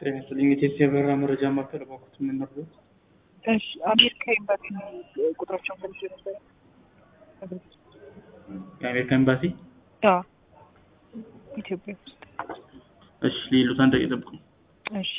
ጤና ይስጥልኝ። የቴስት የበረራ መረጃ ማዕከል እባክዎት ምን ነበር? እሺ አሜሪካ ኤምባሲ ቁጥራቸውን ፈልጌ ነበረ። የአሜሪካ ኤምባሲ። አዎ ኢትዮጵያ ውስጥ። እሺ ሌሎት አንድ ደቂቃ ይጠብቁኝ። እሺ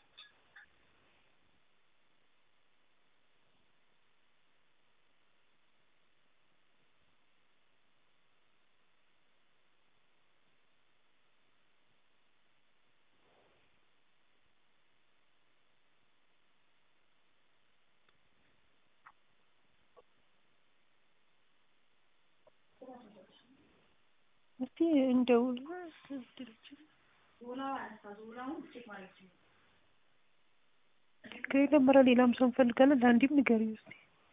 እስቲ እንደውል ከሌለም ኧረ ሌላም ሰው እንፈልጋለን። ለአንዴም ንገሪው እስቲ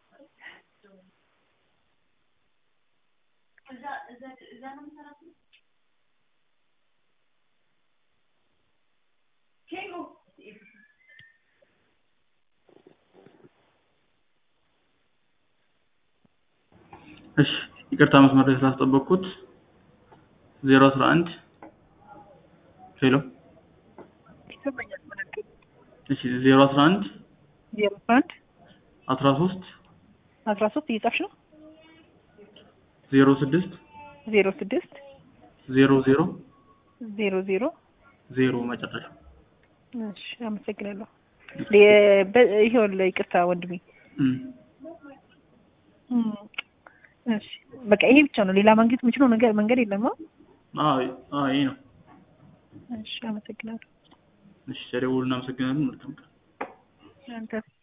እሺ ይቅርታ መስመር ላይ ስላስጠበቅኩት ዜሮ አስራ አንድ ሄሎ ይሰማኛል። መነገር እሺ ዜሮ አስራ አንድ ዜሮ አንድ አስራ ሶስት አስራ ሶስት እየጻፍሽ ነው። ዜሮ ስድስት ዜሮ ስድስት ዜሮ ዜሮ ዜሮ ዜሮ ዜሮ መጨረሻ እሺ አመሰግናለሁ። ለ- በ- ይኸውልህ ይቅርታ ወንድሜ እም። እም፣ እሺ በቃ ይሄ ብቻ ነው። ሌላ ማግኘት የምችለው ነገር መንገድ የለም። አዎ? አዎ አዎ ይሄ ነው። እሺ አመሰግናለሁ። እሺ ደውሉና አመሰግናለን። መልካም ቀን። አንተ